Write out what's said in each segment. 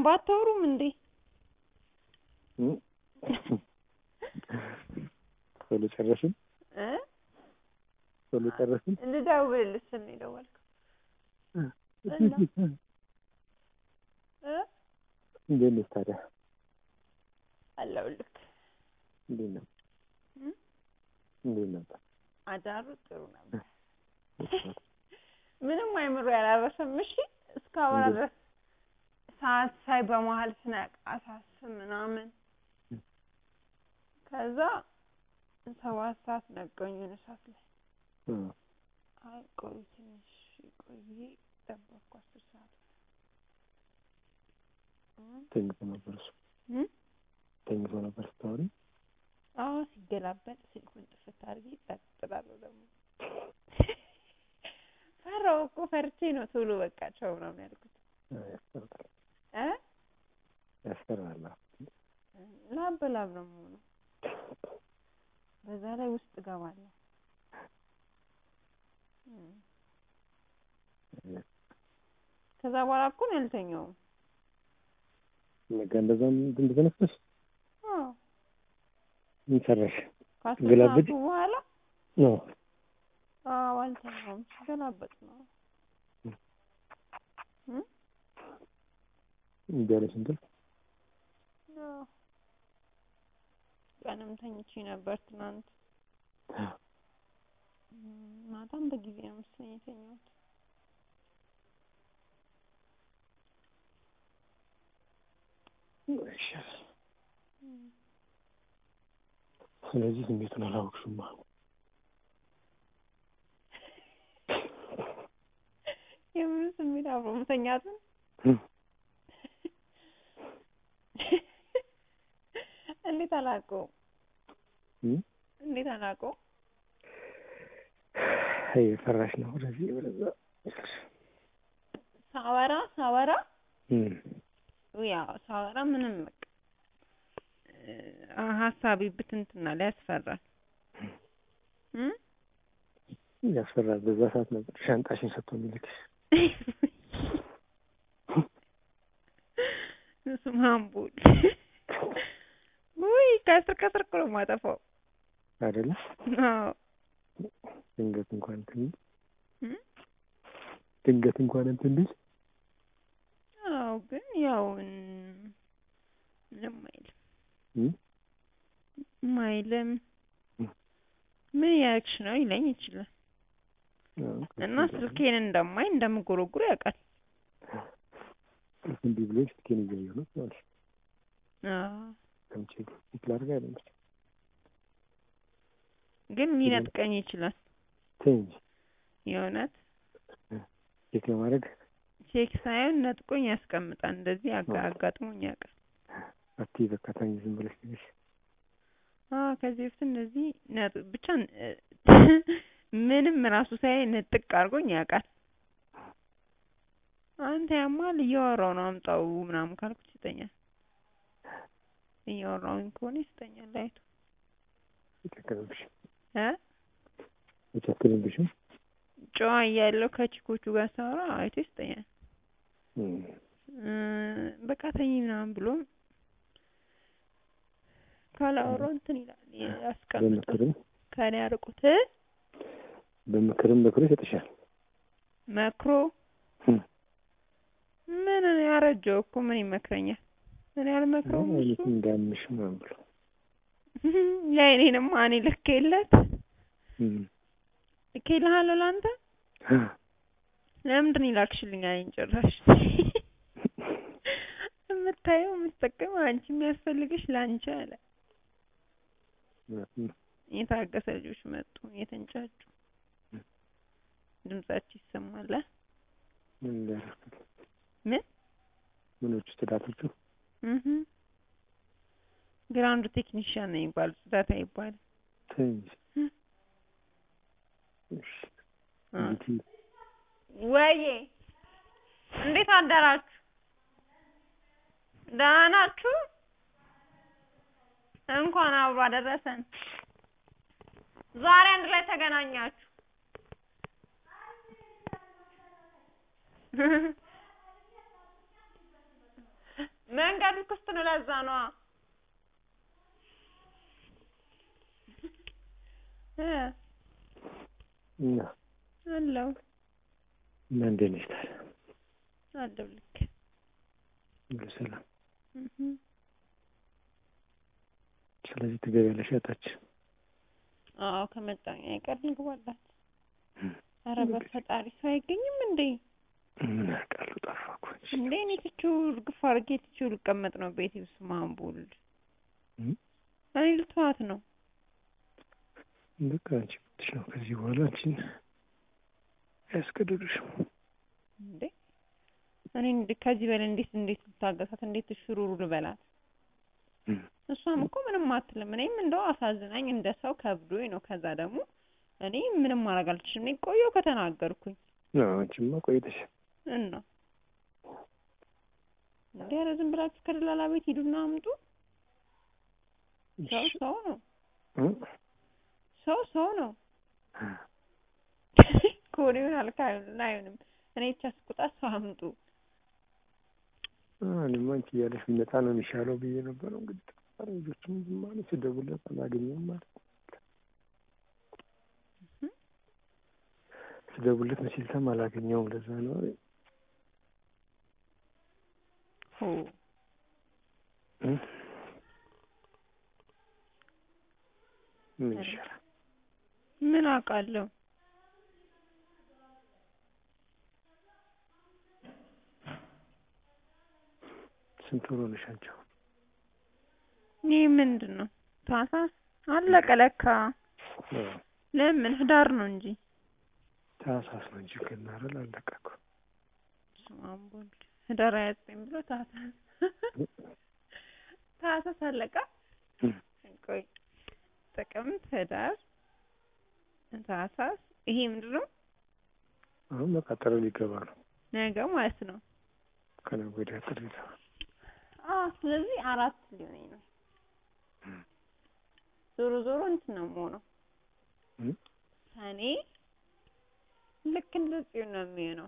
በደንብ አታወሩም እንዴ? እም? ቶሎ ጨረስን እ ቶሎ ጨረስን ልደውልልህ ስል ነው የደወልከው እና? እ እንዴት ነሽ ታዲያ አለሁልህ። እንዴት ነው እም? እንዴት ነበር አዳሩ ጥሩ ነበር። ምንም አይምሮ ያላረሰም። እሺ እስካሁን እንዴት? ድረስ ሰዓት ሳይ በመሀል ስነቃ ሳስብ ምናምን ከዛ ሰባት ሰዓት ነቀኝ የሆነ ሰዓት ላይ እ አይ ቆይ ትንሽ ቆይ ብዬ ጠበቅኩ አስር ሰዓት እም? ተኝቶ ነበር እሱ እም? ተኝቶ ነበር ስታወሪ አዎ ሲገላበጥ ስልኩን ጥፍት አድርጌ ጸጥ እላለሁ ደግሞ ፈራሁ እኮ ፈርቼ ነው ቶሎ በቃ ቻው ምናምን ያልኩት ያስፈራል እ ያስፈራል ላብ በላብ ነው የምሆነው በዛ ላይ ውስጥ እገባለሁ እም። ከዛ በኋላ እኮ ነው ያልተኛውም ነገ እንደዛም እንደተነሳሽ አዎ ምን ሰራሽ ከአስር ገላበጥ? ሰዓቱ በኋላ ነው አዎ አልተኛውም ሲገላበጥ ነው እም? እምቢ አለሽ እንቅልፍ አዎ ቀንም ተኝቼ ነበር ትናንት እም፣ ማታም በጊዜ ነው መሰለኝ የተኛሁት ይሻላል ስለዚህ ስሜቱን አላወቅሽማ የምን ስሜት አብሮ መተኛትን እም። እንዴት አላውቀውም እም? እንዴት አላውቀውም አይ ፈራሽ ነው ወደዚህ ወደዛ ሳወራ ሳወራ እም። ያው ሳወራ ምንም በቃ እ ሀሳቤ ብትንትና ላይ ያስፈራል እም? ያስፈራል በዛ ሰዓት ነበር ሻንጣሽን ሰጥቶ የሚልክሽ በስመ አብ ወልድ ውይ ከስር ከስር እኮ ነው የማጠፋው አይደለ አዎ ድንገት እንኳን እንትን ቢል እም? ድንገት እንኳን እንትን ቢል አዎ ግን ያው እን- ምንም አይልም እም? ምንም አይልም እም። ምን እያደረግሽ ነው ይለኝ ይችላል አዎ፣ እና ስልኬን እንደማይ እንደምጎረጉር ያውቃል እምቢ ብሎኝ ስልኬን እያየሁ ነው ማለት ነው። አዎ ከምቼ ፊት ላድርግ አይደለች ግን ሊነጥቀኝ ይችላል ተይ እንጂ የእውነት ቼክ ለማድረግ ቼክ ሳይሆን ነጥቆኝ ያስቀምጣል እንደዚህ አጋ- አዎ። አጋጥሞኝ ያውቃል አትይ በቃ ተኝ ዝም ብለሽ ትንሽ አዎ ከዚህ በፊት እንደዚህ ነጥ ብቻ እ ምንም ራሱ ሳይ ንጥቅ አድርጎኝ ያውቃል አንተ ያማል እያወራሁ ነው አምጣው ምናምን ካልኩት ይሰጠኛል እያወራሁኝ ከሆነ ይሰጠኛል አይቶ አይጨክንብሽም እ አይጨክንብሽም ጨዋ እያለሁ ከቺኮቹ ጋር ሳወራ አይቶ ይሰጠኛል እም። እ በቃ ተኝ ምናምን ብሎም ካላወራሁ እንትን ይላል ያስቀምጣል በምክርም ከእኔ አርቆት እ በምክርም ምክሩ ይሰጥሻል መክሮ እም። ምን እኔ ያረጀው እኮ ምን ይመክረኛል እኔ አልመክረውም እሱ አይነት እንዳምሽ ምናምን ብሎ የእኔንማ እኔ ልኬለት እም። ልኬልሃለሁ ለአንተ ለምንድን ይላክሽልኝ አለኝ ጭራሽ የምታየው የምትጠቀመው አንቺ የሚያስፈልግሽ ለአንቺ አለ እውነትም የታገሰ ልጆች መጡ የተንጫጩ ድምጻቸው ይሰማል አ ምን እንዳደረኩት ምን ምኖቹ ጽዳቶቹ እህ ግራውንድ ቴክኒሽያን ነው የሚባሉት ጽዳት አይባልም ተይ እንጂ እም። እሺ አ እንዴት ወይዬ እንዴት አደራችሁ? ደህና ናችሁ? እንኳን አብሮ አደረሰን። ዛሬ አንድ ላይ ተገናኛችሁ። መንገዱ ክፍት ነው። ለዛ ነዋ እ እና አለው እና እንዴት ነሽ ታዲያ? አለው ልክ ሁሉ ሰላም? እህ ስለዚህ ትገቢያለሽ እታች? አዎ ከመጣኝ አይቀር ልግባላት። ኧረ በፈጣሪ ሰው አይገኝም እንዴ? ምን አውቃለሁ ጠፋ እኮ እንጂ። እንዴ እኔ ትቼው እርግፍ አድርጌ ትቼው ልቀመጥ ነው ቤቴ ውስጥ ማንቡል እም? እኔ ልተዋት ነው። በቃ አንቺ ብትሽ ነው ከዚህ በኋላ አንቺን አያስገድዱሽም። እንዴ እኔ እንዴ ከዚህ በላይ እንዴት እንዴት ልታገሳት እንዴት ሽሩሩ ልበላት? እም። እሷም እኮ ምንም አትልም። እኔም እንደው አሳዝናኝ እንደ ሰው ከብዶኝ ነው። ከዛ ደግሞ እኔ ምንም ማድረግ አልችልም። እኔ ቆየሁ ከተናገርኩኝ አዎ አንቺማ ቆይተሽ እና እንዴ ኧረ ዝም ብላችሁ ከደላላ ቤት ሂዱና አምጡ። ሰው ሰው ነው። እ? ሰው ሰው ነው። ከሆነ ይሆናል ካልሆነ አይሆንም። እኔ ብቻ ስቁጣ ሰው አምጡ። አ፣ እኔማ አንቺ እያለሽ ቢመጣ ነው የሚሻለው ብዬ ነበረው። እንግዲህ ጠፋ። ልጆቹም ዝም አሉ። ስደውልለት አላገኘውም ማለት ስደውልለት መቼልታም አላገኘውም። ለዛ ነው ሆ እ? ምን ይሻላል? ምን አውቃለሁ። ስንት ወር ሆነሽ አንቺ አሁን? ይህ ምንድን ነው? ታህሳስ አለቀ ለካ። አዎ፣ ለምን ህዳር ነው እንጂ ታህሳስ ነው እንጂ ገና አይደል? አለቀ እኮ። በስመ አብ ወወልድ ህዳር ሃያ ዘጠኝ ብሎ ታህሳስ ታህሳስ አለቀ። እም። ቆይ ጥቅምት፣ ህዳር፣ ታህሳስ ይሄ ምንድን ነው? አሁን በቃ ጥር ሊገባ ነው። ነገ ማለት ነው። ከነገ ወዲያ ጥር ሊገባ አዎ ስለዚህ አራት ሊሆነኝ ነው። ዞሮ ዞሮ እንትን ነው የምሆነው እ? ሰኔ ልክ እንደ ጽዮን ነው የሚሆነው።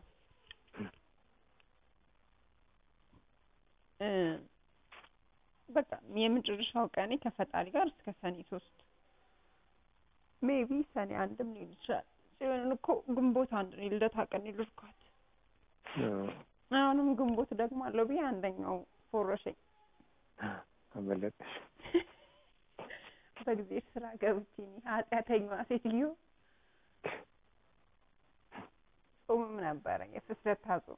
እ በቃ የመጨረሻው ቀኔ ከፈጣሪ ጋር እስከ ሰኔ ሶስት ሜቢ ሰኔ አንድም ሊሆን ይችላል። ጽዮንን እኮ ግንቦት አንድ ነው የልደታ ቀን የልድኳት። አዎ፣ አሁንም ግንቦት ደግሞ አለው ብዬ አንደኛው ፎረሸኝ። አመለጠሽ። በጊዜ ስራ ገብቼ እኔ ኃጢአተኛዋ ሴትዮ ጾምም ነበረ የፍስለታ ጾም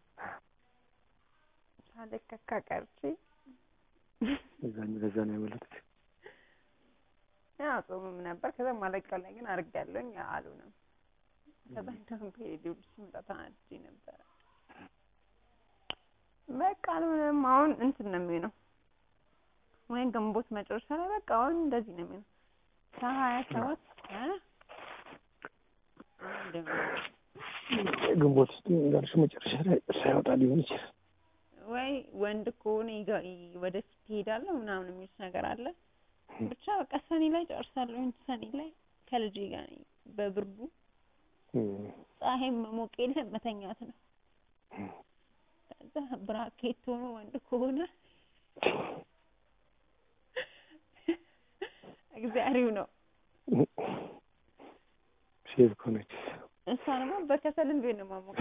ሳልከካ ቀርቼ በዛ በዛ ነው ያመለጠሽ። ያ ጾምም ነበር። ከዛ ማለቂያው ላይ ግን አድርጌያለሁኝ አሉንም። ከዛ እንደውም ፔሪዮድ ሲመጣ ተናድጄ ነበረ። በቃ አልሆነም። አሁን እንትን ነው የሚሆነው ወይም ግንቦት መጨረሻ ላይ በቃ አሁን እንደዚህ ነው የሚሆነው ከሀያ ሰባት እ አንድ ግንቦት ውስጥ እንዳልሽው መጨረሻ ላይ ሳይወጣ ሊሆን ይችላል። ወይ ወንድ ከሆነ ይጋ- ይ- ወደፊት ይሄዳለሁ ምናምን የሚሉት ነገር አለ። ብቻ በቃ ሰኔ ላይ ጨርሳለሁ። ሰኔ ላይ ከልጄ ጋር ነኝ። በብርዱ እም። ፀሐይም መሞቅ የለም መተኛት ነው። ከዛ ብራኬት ሆኖ ወንድ ከሆነ እግዚአብሔር ነው። ሴት ከሆነች እሷ ደግሞ በከሰልም ቢሆን ነው ማሞቅ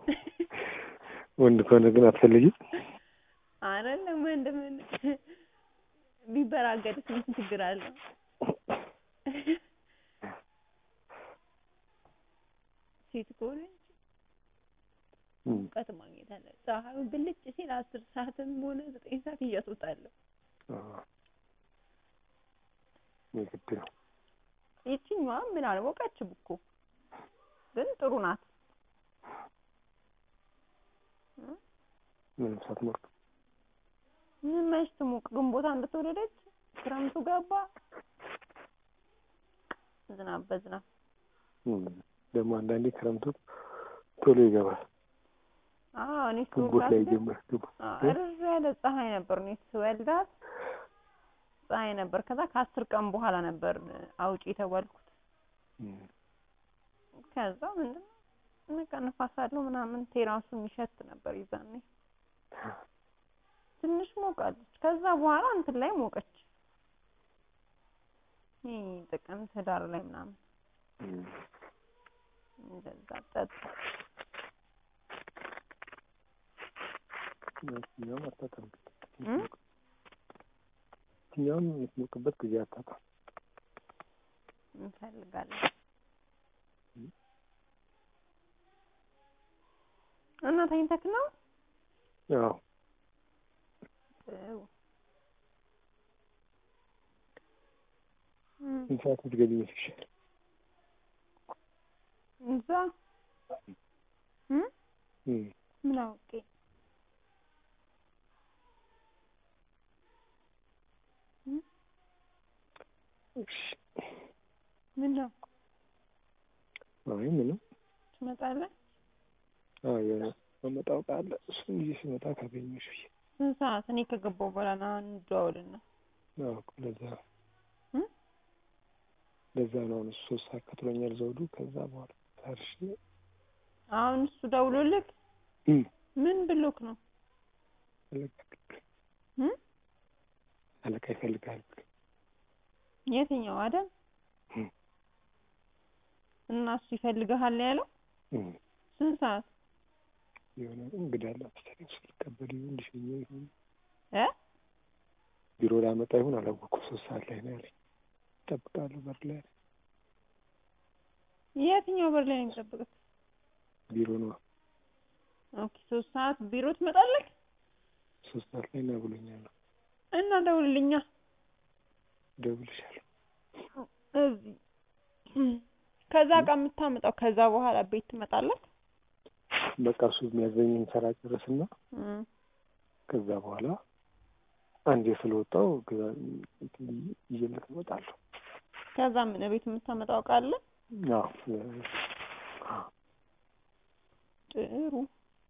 ወንድ ከሆነ ግን አትፈልጊም? አይደለም ወንድ ምን ቢበራገድስ ምን ችግር አለው? ሴት ከሆነች እም። ሙቀት ማግኘት አለ። ፀሐዩ ብልጭ ሲል አስር ሰዓትም ሆነ ዘጠኝ ሰዓት እያስወጣለሁ። አዎ፣ የግድ ነው። ይችኛዋ ምን አልሞቀችም እኮ ግን ጥሩ ናት። ምንም ሳትሞቅ ምን መች ትሙቅ? ግንቦት አንድ ተወለደች፣ ክረምቱ ገባ፣ ዝናብ በዝናብ እም። ደግሞ አንዳንዴ ክረምቱ ቶሎ ይገባል። አዎ እኔ ግንቦት ላይ ስወልዳት ጀምር ግንቦት አዎ እርር ያለ ፀሐይ ነበር። እኔ ስወልዳት ፀሐይ ነበር። ከዛ ከአስር ቀን በኋላ ነበር አውጪ የተባልኩት። እም። ከዛ ምንድን ነው በቃ ንፋስ አለው ምናምን ቴራሱ የሚሸት ነበር ይዛኔ። ትንሽ ሞቃለች። ከዛ በኋላ እንትን ላይ ሞቀች። ይሄ ጥቅምት ህዳር ላይ ምናምን እም። እንደዛ ጠጣ። የትኛውም አታጣም እም? የትኛውም የምትሞቅበት ጊዜ አታጣም። እንፈልጋለን እም። እና ተኝተክ ነው? ያው ጥሩ እም። ስንት ሰዓት ብትገቢ ይመስልሻል? እዛ እም? እም። ምን አውቄ እም? እሺ። ምን ነው አይ ምንም ትመጣለህ? አዎ የሆነ ማመጣው ዕቃ አለ እሱን ይዤ ስመጣ ካገኘሁሽ ብዬ ስንት ሰዓት? እኔ ከገባሁ በኋላ ና እንደዋወልና አዎ እኮ ለዛ እም? ለዛ ነው አሁን እሱ ሶስት ሰዓት ከትሎኛል ዘውዱ ከዛ በኋላ ታርሽ አሁን እሱ ደውሎልክ እም ምን ብሎክ ነው? አለቃ እም? አለቃ ይፈልጋል የትኛው አደም? እም እና እሱ ይፈልግሃል ያለው እም ስንት ሰዓት? የሆነ እንግዳ አለ መሰለኝ እሱ ሊቀበል ይሁን ሊሸኘው ይሁን እ ቢሮ ላመጣ ይሁን አላወኩም ሶስት ሰዓት ላይ ነው ያለኝ እጠብቃለሁ በር ላይ አለኝ የትኛው በር ላይ ነው የሚጠብቅህ? ቢሮ ነው ኦኬ ሶስት ሰዓት ቢሮ ትመጣለህ? ሶስት ሰዓት ላይ ና ብሎኛል እና ደውልልኛ እደውልልሻለሁ እዚህ ከዛ እቃ የምታመጣው ከዛ በኋላ ቤት ትመጣለህ? በቃ እሱ የሚያዘኝን ስራ ጨርስና እም ከዛ በኋላ አንዴ ስለወጣው ከዛ እንትን ብዬ ይዤለት እመጣለሁ ከዛ ምን ቤት የምታመጣው እቃ አለ? አዎ አዎ ጥሩ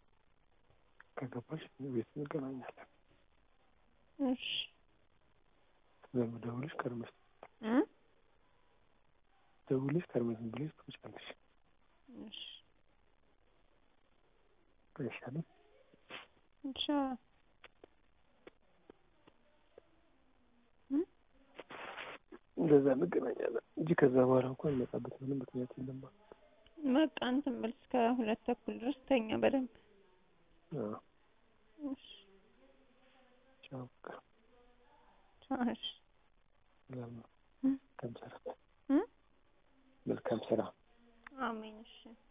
ከገባሽ ቤት እንገናኛለን እሺ ስለምደውልሽ ቀድመሽ እም ደውልሽ ቀድመሽ ዝም ብለሽ ትመጫለሽ እሺ አይሻልም ይሻላል እም እንደዛ እንገናኛለን እንጂ ከዛ በኋላ እንኳን እንመጣበት ምንም ምክንያት የለም በቃ እንትን በል እስከ ሁለት ተኩል ድረስ ተኛ በደንብ አዎ እሺ ቻው በቃ ቻው እሺ ሰላም ነው እም መልካም ስራ እም መልካም ስራ አሜን እሺ